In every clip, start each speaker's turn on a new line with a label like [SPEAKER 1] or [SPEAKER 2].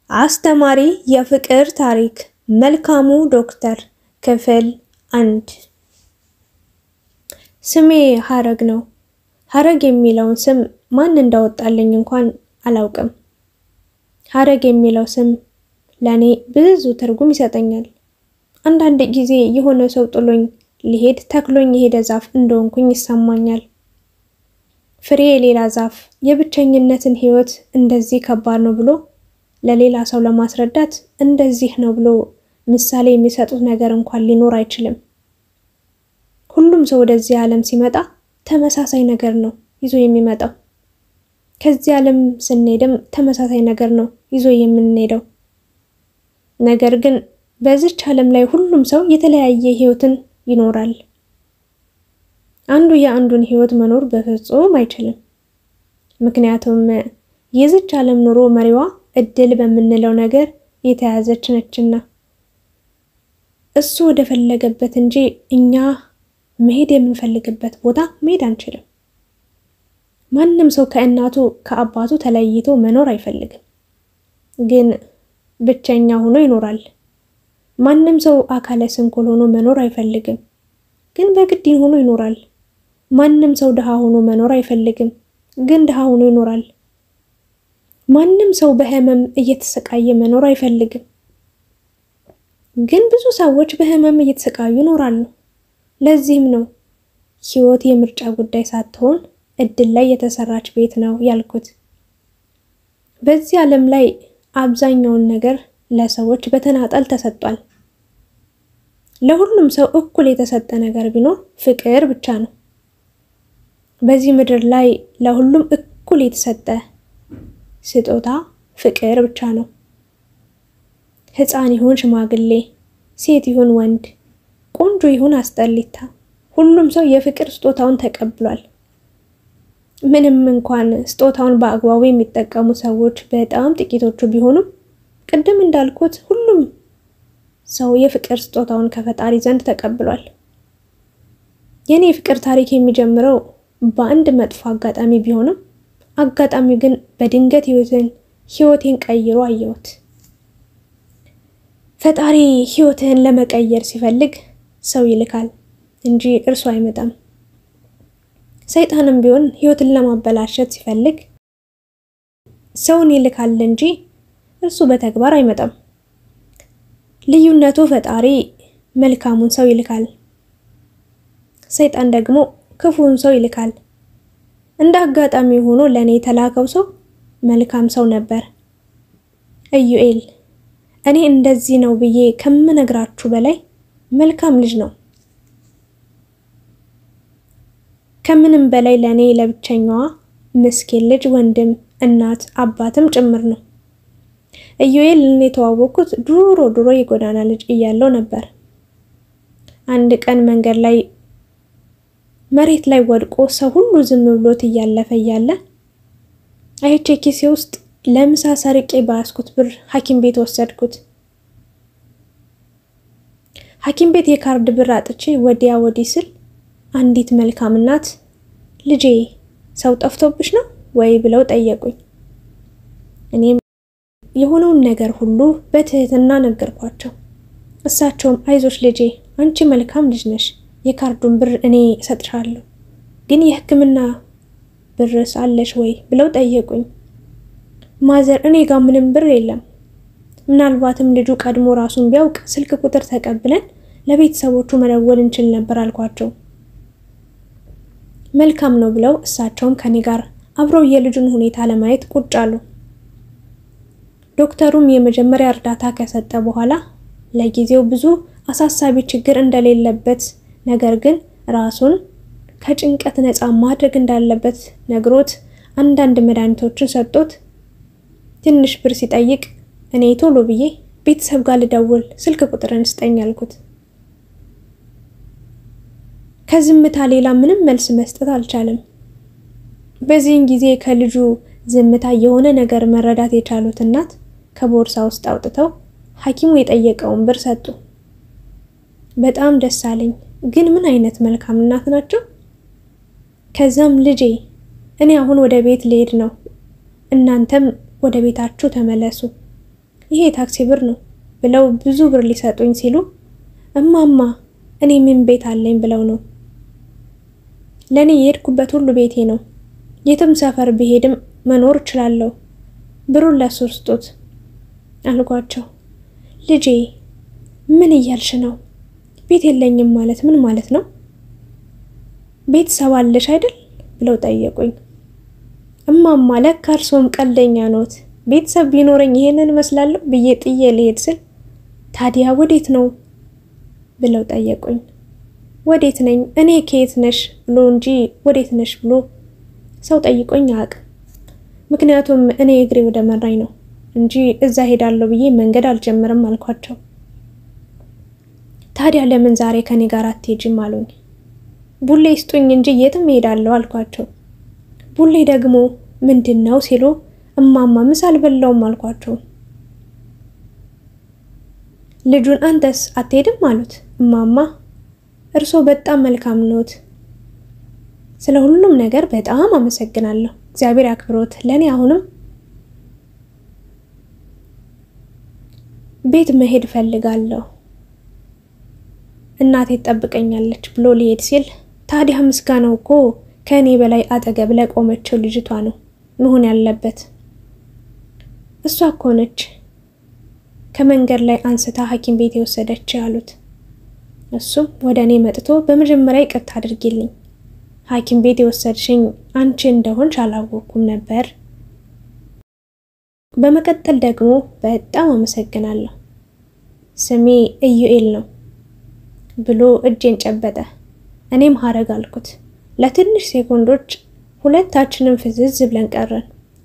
[SPEAKER 1] አስተማሪ የፍቅር ታሪክ መልካሙ ዶክተር ክፍል አንድ። ስሜ ሀረግ ነው። ሀረግ የሚለውን ስም ማን እንዳወጣልኝ እንኳን አላውቅም። ሀረግ የሚለው ስም ለእኔ ብዙ ትርጉም ይሰጠኛል። አንዳንድ ጊዜ የሆነ ሰው ጥሎኝ ሊሄድ ተክሎኝ የሄደ ዛፍ እንደሆንኩኝ ይሰማኛል። ፍሬ የሌላ ዛፍ የብቸኝነትን ሕይወት እንደዚህ ከባድ ነው ብሎ ለሌላ ሰው ለማስረዳት እንደዚህ ነው ብሎ ምሳሌ የሚሰጡት ነገር እንኳን ሊኖር አይችልም። ሁሉም ሰው ወደዚህ ዓለም ሲመጣ ተመሳሳይ ነገር ነው ይዞ የሚመጣው። ከዚህ ዓለም ስንሄድም ተመሳሳይ ነገር ነው ይዞ የምንሄደው። ነገር ግን በዚች ዓለም ላይ ሁሉም ሰው የተለያየ ሕይወትን ይኖራል። አንዱ የአንዱን ሕይወት መኖር በፍጹም አይችልም። ምክንያቱም የዚች ዓለም ኑሮ መሪዋ እድል በምንለው ነገር የተያዘች ነችና እሱ ወደ ፈለገበት እንጂ እኛ መሄድ የምንፈልግበት ቦታ መሄድ አንችልም። ማንም ሰው ከእናቱ ከአባቱ ተለይቶ መኖር አይፈልግም፣ ግን ብቸኛ ሆኖ ይኖራል። ማንም ሰው አካለ ስንኩል ሆኖ መኖር አይፈልግም፣ ግን በግድ ሆኖ ይኖራል። ማንም ሰው ድሃ ሆኖ መኖር አይፈልግም፣ ግን ድሃ ሆኖ ይኖራል። ማንም ሰው በህመም እየተሰቃየ መኖር አይፈልግም፣ ግን ብዙ ሰዎች በህመም እየተሰቃዩ ይኖራሉ። ለዚህም ነው ህይወት የምርጫ ጉዳይ ሳትሆን እድል ላይ የተሰራች ቤት ነው ያልኩት። በዚህ ዓለም ላይ አብዛኛውን ነገር ለሰዎች በተናጠል ተሰጥቷል። ለሁሉም ሰው እኩል የተሰጠ ነገር ቢኖር ፍቅር ብቻ ነው። በዚህ ምድር ላይ ለሁሉም እኩል የተሰጠ ስጦታ ፍቅር ብቻ ነው። ሕፃን ይሁን ሽማግሌ፣ ሴት ይሁን ወንድ፣ ቆንጆ ይሁን አስጠሊታ፣ ሁሉም ሰው የፍቅር ስጦታውን ተቀብሏል። ምንም እንኳን ስጦታውን በአግባቡ የሚጠቀሙ ሰዎች በጣም ጥቂቶቹ ቢሆኑም ቅድም እንዳልኩት ሁሉም ሰው የፍቅር ስጦታውን ከፈጣሪ ዘንድ ተቀብሏል። የኔ የፍቅር ታሪክ የሚጀምረው በአንድ መጥፎ አጋጣሚ ቢሆንም አጋጣሚው ግን በድንገት ህይወትን ህይወቴን ቀይሮ አየሁት። ፈጣሪ ህይወትህን ለመቀየር ሲፈልግ ሰው ይልካል እንጂ እርሱ አይመጣም። ሰይጣንም ቢሆን ህይወትን ለማበላሸት ሲፈልግ ሰውን ይልካል እንጂ እርሱ በተግባር አይመጣም። ልዩነቱ ፈጣሪ መልካሙን ሰው ይልካል፣ ሰይጣን ደግሞ ክፉውን ሰው ይልካል። እንደ አጋጣሚ ሆኖ ለእኔ የተላከው ሰው መልካም ሰው ነበር። ኢዩኤል እኔ እንደዚህ ነው ብዬ ከምነግራችሁ በላይ መልካም ልጅ ነው። ከምንም በላይ ለእኔ ለብቸኛዋ ምስኪን ልጅ ወንድም፣ እናት፣ አባትም ጭምር ነው። ኢዩኤል እኔ የተዋወቅኩት ድሮ ድሮ የጎዳና ልጅ እያለው ነበር። አንድ ቀን መንገድ ላይ መሬት ላይ ወድቆ ሰው ሁሉ ዝም ብሎት እያለፈ እያለ አይቼ ኪሴ ውስጥ ለምሳ ሰርቄ በያዝኩት ብር ሐኪም ቤት ወሰድኩት። ሐኪም ቤት የካርድ ብር አጥቼ ወዲያ ወዲህ ስል አንዲት መልካም እናት ልጄ ሰው ጠፍቶብሽ ነው ወይ ብለው ጠየቁኝ። እኔም የሆነውን ነገር ሁሉ በትህትና ነገርኳቸው። እሳቸውም አይዞሽ ልጄ አንቺ መልካም ልጅ ነሽ የካርዱን ብር እኔ እሰጥሻለሁ፣ ግን የሕክምና ብርስ አለሽ ወይ ብለው ጠየቁኝ። ማዘር እኔ ጋር ምንም ብር የለም፣ ምናልባትም ልጁ ቀድሞ ራሱን ቢያውቅ ስልክ ቁጥር ተቀብለን ለቤተሰቦቹ መደወል እንችል ነበር አልኳቸው። መልካም ነው ብለው እሳቸውም ከኔ ጋር አብረው የልጁን ሁኔታ ለማየት ቁጭ አሉ። ዶክተሩም የመጀመሪያ እርዳታ ከሰጠ በኋላ ለጊዜው ብዙ አሳሳቢ ችግር እንደሌለበት ነገር ግን ራሱን ከጭንቀት ነፃ ማድረግ እንዳለበት ነግሮት አንዳንድ መድኃኒቶችን ሰጥቶት ትንሽ ብር ሲጠይቅ እኔ ቶሎ ብዬ ቤተሰብ ጋር ልደውል ስልክ ቁጥርን ስጠኝ አልኩት። ከዝምታ ሌላ ምንም መልስ መስጠት አልቻለም። በዚህን ጊዜ ከልጁ ዝምታ የሆነ ነገር መረዳት የቻሉት እናት ከቦርሳ ውስጥ አውጥተው ሐኪሙ የጠየቀውን ብር ሰጡ። በጣም ደስ አለኝ። ግን ምን አይነት መልካም እናት ናቸው። ከዛም ልጄ እኔ አሁን ወደ ቤት ልሄድ ነው፣ እናንተም ወደ ቤታችሁ ተመለሱ። ይሄ የታክሲ ብር ነው ብለው ብዙ ብር ሊሰጡኝ ሲሉ እማማ እኔ ምን ቤት አለኝ ብለው ነው። ለእኔ የሄድኩበት ሁሉ ቤቴ ነው። የትም ሰፈር ብሄድም መኖር እችላለሁ። ብሩን ለሱ ስጡት አልኳቸው። ልጄ ምን እያልሽ ነው? ቤት የለኝም ማለት ምን ማለት ነው? ቤተሰብ አለሽ አይደል ብለው ጠየቁኝ። እማማ ለካ እርሶም ቀልደኛ ኖት። ቤተሰብ ቢኖረኝ ይሄንን እመስላለሁ ብዬ ጥዬ ልሄድ ስል ታዲያ ወዴት ነው ብለው ጠየቁኝ። ወዴት ነኝ እኔ ከየት ነሽ ብሎ እንጂ ወዴት ነሽ ብሎ ሰው ጠይቆኝ አያውቅም። ምክንያቱም እኔ እግሬ ወደ መራኝ ነው እንጂ እዛ ሄዳለሁ ብዬ መንገድ አልጀምርም አልኳቸው። ታዲያ ለምን ዛሬ ከኔ ጋር አትሄጂም አሉኝ። ቡሌ ይስጡኝ እንጂ የትም እሄዳለሁ አልኳቸው። ቡሌ ደግሞ ምንድን ነው ሲሉ እማማ ምሳ አልበላውም አልኳቸው። ልጁን አንተስ አትሄድም አሉት። እማማ እርሶ በጣም መልካም ኖት። ስለ ሁሉም ነገር በጣም አመሰግናለሁ። እግዚአብሔር ያክብሮት። ለእኔ አሁንም ቤት መሄድ ፈልጋለሁ፣ እናቴ ትጠብቀኛለች ብሎ ሊሄድ ሲል ታዲያ ምስጋናው እኮ ከእኔ በላይ አጠገብ ለቆመችው ልጅቷ ነው መሆን ያለበት። እሷ እኮ ነች ከመንገድ ላይ አንስታ ሐኪም ቤት የወሰደች ያሉት። እሱም ወደ እኔ መጥቶ በመጀመሪያ ይቅርታ አድርጊልኝ፣ ሐኪም ቤት የወሰድሽኝ አንቺ እንደሆንሽ አላወቅኩም ነበር። በመቀጠል ደግሞ በጣም አመሰግናለሁ፣ ስሜ ኢዩኤል ነው ብሎ እጄን ጨበጠ። እኔም ሀረግ አልኩት። ለትንሽ ሴኮንዶች ሁለታችንም ፍዝዝ ብለን ቀረን።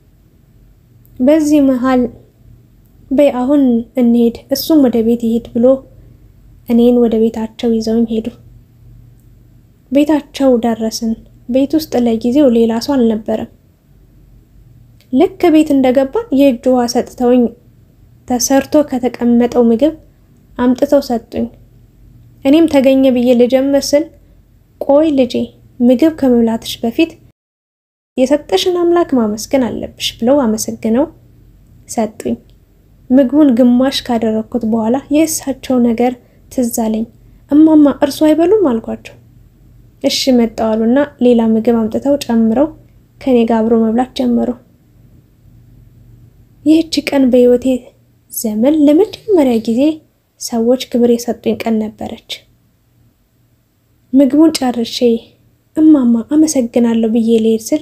[SPEAKER 1] በዚህ መሃል በይ አሁን እንሄድ፣ እሱም ወደ ቤት ይሄድ ብሎ እኔን ወደ ቤታቸው ይዘውኝ ሄዱ። ቤታቸው ደረስን። ቤት ውስጥ ለጊዜው ሌላ ሰው አልነበረም። ልክ ቤት እንደገባን የእጅ ውሃ ሰጥተውኝ ተሰርቶ ከተቀመጠው ምግብ አምጥተው ሰጡኝ። እኔም ተገኘ ብዬ ልጀምር ስል ቆይ ልጄ ምግብ ከመብላትሽ በፊት የሰጠሽን አምላክ ማመስገን አለብሽ ብለው አመሰግነው ሰጡኝ። ምግቡን ግማሽ ካደረግኩት በኋላ የእሳቸው ነገር ትዝ አለኝ። እማማ እርሱ አይበሉም አልኳቸው። እሺ መጣው አሉና ሌላ ምግብ አምጥተው ጨምረው ከኔ ጋር አብሮ መብላት ጀመሩ። ይህች ቀን በሕይወቴ ዘመን ለመጀመሪያ ጊዜ ሰዎች ክብር የሰጡኝ ቀን ነበረች። ምግቡን ጨርሼ እማማ አመሰግናለሁ ብዬ ልሄድ ስል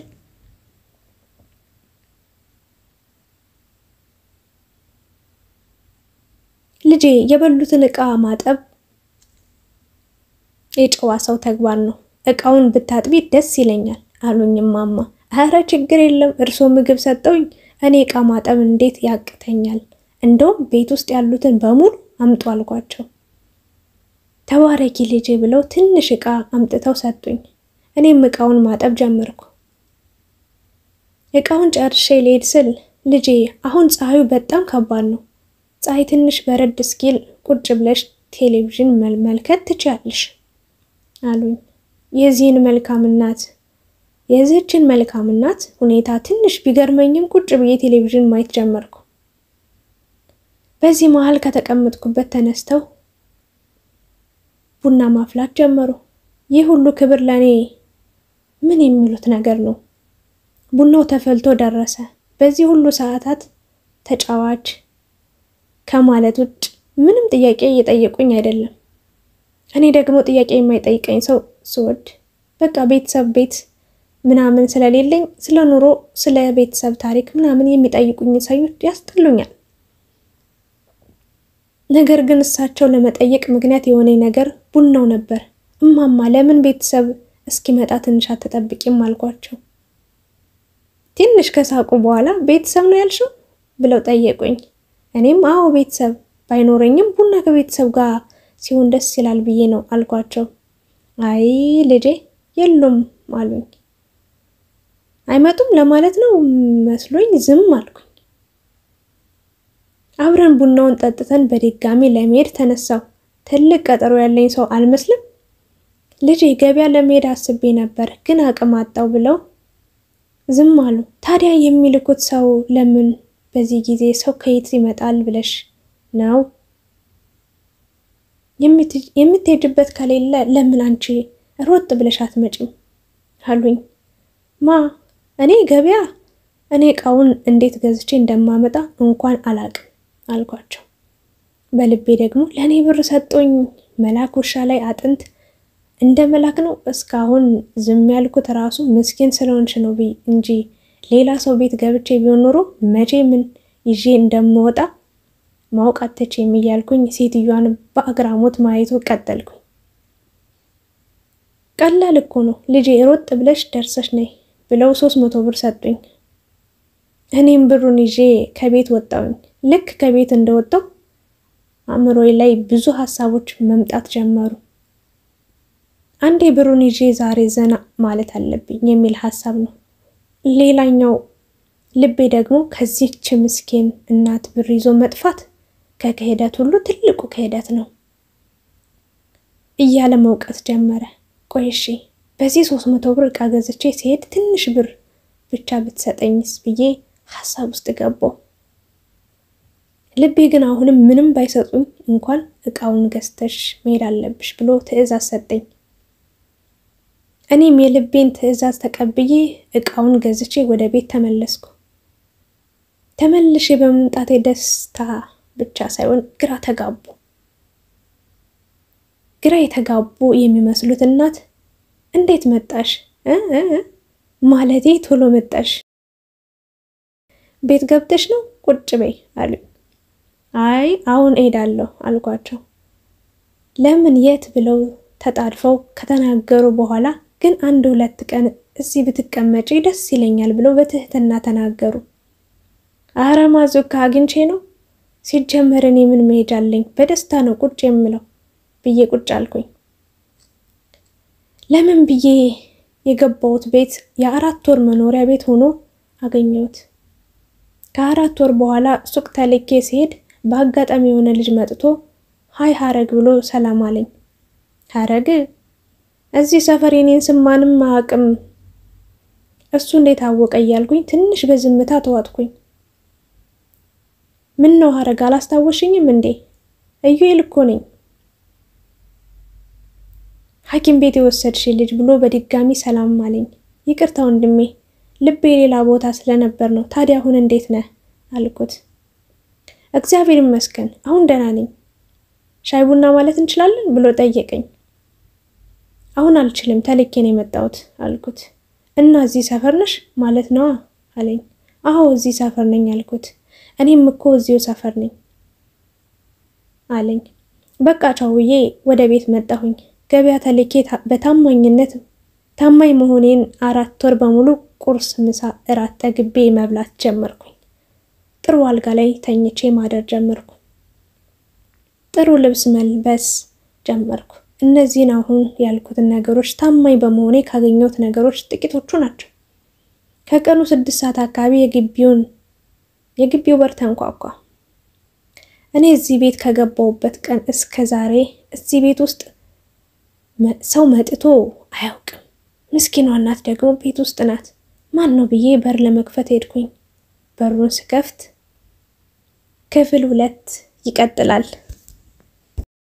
[SPEAKER 1] ልጄ የበሉትን ዕቃ ማጠብ የጨዋ ሰው ተግባር ነው፣ ዕቃውን ብታጥቢ ደስ ይለኛል አሉኝ እማማ። ኧረ ችግር የለም እርሶ ምግብ ሰጠውኝ፣ እኔ ዕቃ ማጠብ እንዴት ያቅተኛል? እንደውም ቤት ውስጥ ያሉትን በሙሉ አምጡ አልኳቸው። ተባረኪ ልጄ ብለው ትንሽ ዕቃ አምጥተው ሰጡኝ። እኔም ዕቃውን ማጠብ ጀመርኩ። ዕቃውን ጨርሼ ልሄድ ስል ልጄ አሁን ፀሐዩ በጣም ከባድ ነው፣ ፀሐይ ትንሽ በረድ እስኪል ቁጭ ብለሽ ቴሌቪዥን መመልከት ትችያለሽ አሉኝ። የዚህን መልካም እናት የዚህችን መልካም እናት ሁኔታ ትንሽ ቢገርመኝም ቁጭ ብዬ ቴሌቪዥን ማየት ጀመርኩ። በዚህ መሀል ከተቀመጥኩበት ተነስተው ቡና ማፍላት ጀመሩ። ይህ ሁሉ ክብር ለእኔ ምን የሚሉት ነገር ነው? ቡናው ተፈልቶ ደረሰ። በዚህ ሁሉ ሰዓታት ተጫዋች ከማለት ውጭ ምንም ጥያቄ እየጠየቁኝ አይደለም። እኔ ደግሞ ጥያቄ የማይጠይቀኝ ሰው ስወድ በቃ ቤተሰብ ቤት ምናምን ስለሌለኝ ስለ ኑሮ፣ ስለ ቤተሰብ ታሪክ ምናምን የሚጠይቁኝ ሰዎች ያስጠሉኛል። ነገር ግን እሳቸው ለመጠየቅ ምክንያት የሆነኝ ነገር ቡናው ነበር። እማማ ለምን ቤተሰብ እስኪመጣ ትንሽ አትጠብቂም አልኳቸው። ትንሽ ከሳቁ በኋላ ቤተሰብ ነው ያልሽው ብለው ጠየቁኝ። እኔም አዎ ቤተሰብ ባይኖረኝም ቡና ከቤተሰብ ጋር ሲሆን ደስ ይላል ብዬ ነው አልኳቸው። አይ ልጄ የሉም አሉኝ። አይመጡም ለማለት ነው መስሎኝ ዝም አልኩኝ። አብረን ቡናውን ጠጥተን በድጋሚ ለመሄድ ተነሳው። ትልቅ ቀጠሮ ያለኝ ሰው አልመስልም። ልጄ ገበያ ለመሄድ አስቤ ነበር ግን አቅም አጣው ብለው ዝም አሉ። ታዲያ የሚልኩት ሰው ለምን በዚህ ጊዜ ሰው ከየት ይመጣል ብለሽ ነው? የምትሄጅበት ከሌለ ለምን አንቺ ሮጥ ብለሽ አትመጪም? አሉኝ። ማ እኔ ገበያ እኔ እቃውን እንዴት ገዝቼ እንደማመጣ እንኳን አላቅም አልኳቸው። በልቤ ደግሞ ለእኔ ብር ሰጡኝ መላክ ውሻ ላይ አጥንት እንደ መላክ ነው። እስካሁን ዝም ያልኩት ራሱ ምስኪን ስለሆንሽ ነው እንጂ ሌላ ሰው ቤት ገብቼ ቢሆን ኖሮ መቼ ምን ይዤ እንደምወጣ ማወቅ አትችይም እያልኩኝ ሴትዮዋን በአግራሞት ማየቱ ቀጠልኩኝ። ቀላል እኮ ነው ልጄ፣ ሮጥ ብለሽ ደርሰሽ ነይ ብለው ሶስት መቶ ብር ሰጡኝ። እኔም ብሩን ይዤ ከቤት ወጣሁኝ። ልክ ከቤት እንደወጣው አእምሮዬ ላይ ብዙ ሀሳቦች መምጣት ጀመሩ። አንዴ ብሩን ይዤ ዛሬ ዘና ማለት አለብኝ የሚል ሀሳብ ነው። ሌላኛው ልቤ ደግሞ ከዚህች ምስኪን እናት ብር ይዞ መጥፋት ከክህደት ሁሉ ትልቁ ክህደት ነው እያለ መውቀስ ጀመረ። ቆይ እሺ በዚህ ሶስት መቶ ብር እቃ ገዝቼ ሲሄድ ትንሽ ብር ብቻ ብትሰጠኝስ ብዬ ሀሳብ ውስጥ ገባው። ልቤ ግን አሁንም ምንም ባይሰጡኝ እንኳን እቃውን ገዝተሽ መሄድ አለብሽ ብሎ ትዕዛዝ ሰጠኝ። እኔም የልቤን ትዕዛዝ ተቀብዬ እቃውን ገዝቼ ወደ ቤት ተመለስኩ። ተመልሼ በመምጣቴ ደስታ ብቻ ሳይሆን ግራ ተጋቡ። ግራ የተጋቡ የሚመስሉት እናት እንዴት መጣሽ ማለቴ ቶሎ መጣሽ ቤት ገብተሽ ነው ቁጭ በይ አሉኝ። አይ አሁን እሄዳለሁ አልኳቸው። ለምን የት ብለው ተጣድፈው ከተናገሩ በኋላ ግን አንድ ሁለት ቀን እዚህ ብትቀመጪ ደስ ይለኛል ብለው በትህትና ተናገሩ። አረ ማዙካ አግኝቼ ነው ሲጀመር እኔ ምን መሄጃ አለኝ? በደስታ ነው ቁጭ የምለው ብዬ ቁጭ አልኩኝ። ለምን ብዬ የገባሁት ቤት የአራት ወር መኖሪያ ቤት ሆኖ አገኘሁት። ከአራት ወር በኋላ ሱቅ ተልኬ ሲሄድ በአጋጣሚ የሆነ ልጅ መጥቶ ሀይ ሀረግ ብሎ ሰላም አለኝ። ሀረግ እዚህ ሰፈር የኔን ስም ማንም አያውቅም፣ እሱ እንዴት አወቀ እያልኩኝ ትንሽ በዝምታ ተዋጥኩኝ። ምን ነው ሀረግ አላስታወሽኝም እንዴ? እዩኤል እኮ ነኝ። ሐኪም ቤት የወሰድሽ ልጅ ብሎ በድጋሚ ሰላም አለኝ። ይቅርታ ወንድሜ ልቤ ሌላ ቦታ ስለነበር ነው። ታዲያ አሁን እንዴት ነህ አልኩት። እግዚአብሔር ይመስገን አሁን ደህና ነኝ። ሻይ ቡና ማለት እንችላለን ብሎ ጠየቀኝ። አሁን አልችልም ተልኬ ነው የመጣሁት አልኩት። እና እዚህ ሰፈር ነሽ ማለት ነዋ አለኝ። አዎ እዚህ ሰፈር ነኝ አልኩት። እኔም እኮ እዚሁ ሰፈር ነኝ አለኝ። በቃ ቻው ብዬ ወደ ቤት መጣሁኝ። ገበያ ተልኬ በታማኝነት ታማኝ መሆኔን አራት ወር በሙሉ ቁርስ፣ ምሳ፣ እራት ተግቤ መብላት ጀመርኩኝ። ጥሩ አልጋ ላይ ተኝቼ ማደር ጀመርኩ። ጥሩ ልብስ መልበስ ጀመርኩ። እነዚህን አሁን ያልኩትን ነገሮች ታማኝ በመሆኔ ካገኘሁት ነገሮች ጥቂቶቹ ናቸው። ከቀኑ ስድስት ሰዓት አካባቢ የግቢውን የግቢው በር ተንኳኳ። እኔ እዚህ ቤት ከገባሁበት ቀን እስከ ዛሬ እዚህ ቤት ውስጥ ሰው መጥቶ አያውቅም። ምስኪኗ እናት ደግሞ ቤት ውስጥ ናት። ማን ነው ብዬ በር ለመክፈት ሄድኩኝ። በሩን ስከፍት ክፍል ሁለት ይቀጥላል።